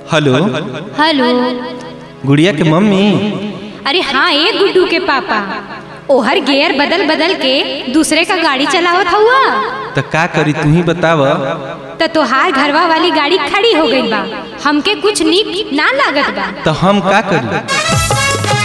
hello hello गुड़िया के mummy अरे हाँ ए गुड्डू के पापा ओहर गियर बदल बदल के दूसरे का गाड़ी चलावत हुआ तो का करी तू ही बताव तो तोहार घरवा वाली गाड़ी खड़ी हो गई बा हमके कुछ नीक ना लागत बा तो हम का करी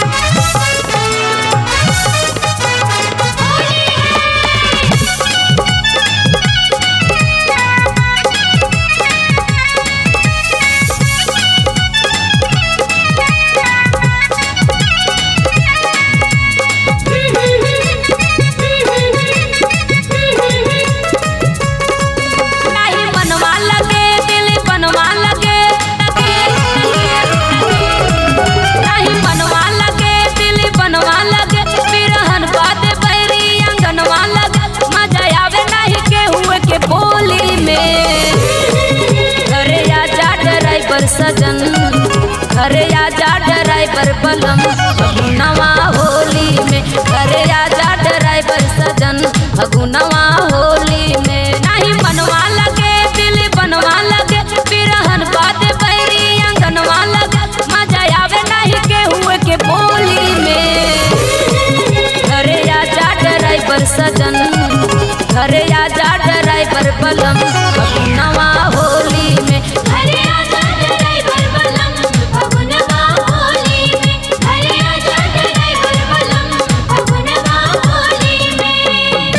नहीं मनवा लगे दिल बनवा लगे नहीं मनवा लगे दिल बनवा लगे बिरहन बात बैरी अंगनवा लगे मजा आवे नहीं के हुए के बोली में घरे आजा ड्राइवर सजन घरे आजा ड्राइवर बलम फगुनवा होली में घरे आजा ड्राइवर सजन फगुनवा होली में नहीं बनवा लगे दिल बनवा लगे बिरहन बात बैरी अंगनवा लगे मजा आवे नहीं के हुए के बोली में घरे आजा ड्राइवर सजन घरे आजा ड्राइवर बलम फगुनवा होली में घरे आजा ड्राइवर बलम फगुनवा होली में घरे आजा ड्राइवर बलम फगुनवा होली में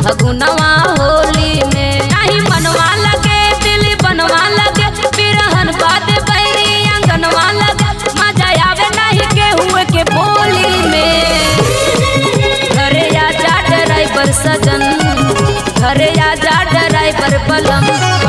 फगुनवा होली में नहीं मनवा लगे दिल बनवा लगे बिरहन बाद बैरी अंगनवा लगे मजा आवे नहीं के हुए के बोली में घरे आजा ड्राइवर सजन घरे आजा ड्राइवर पलम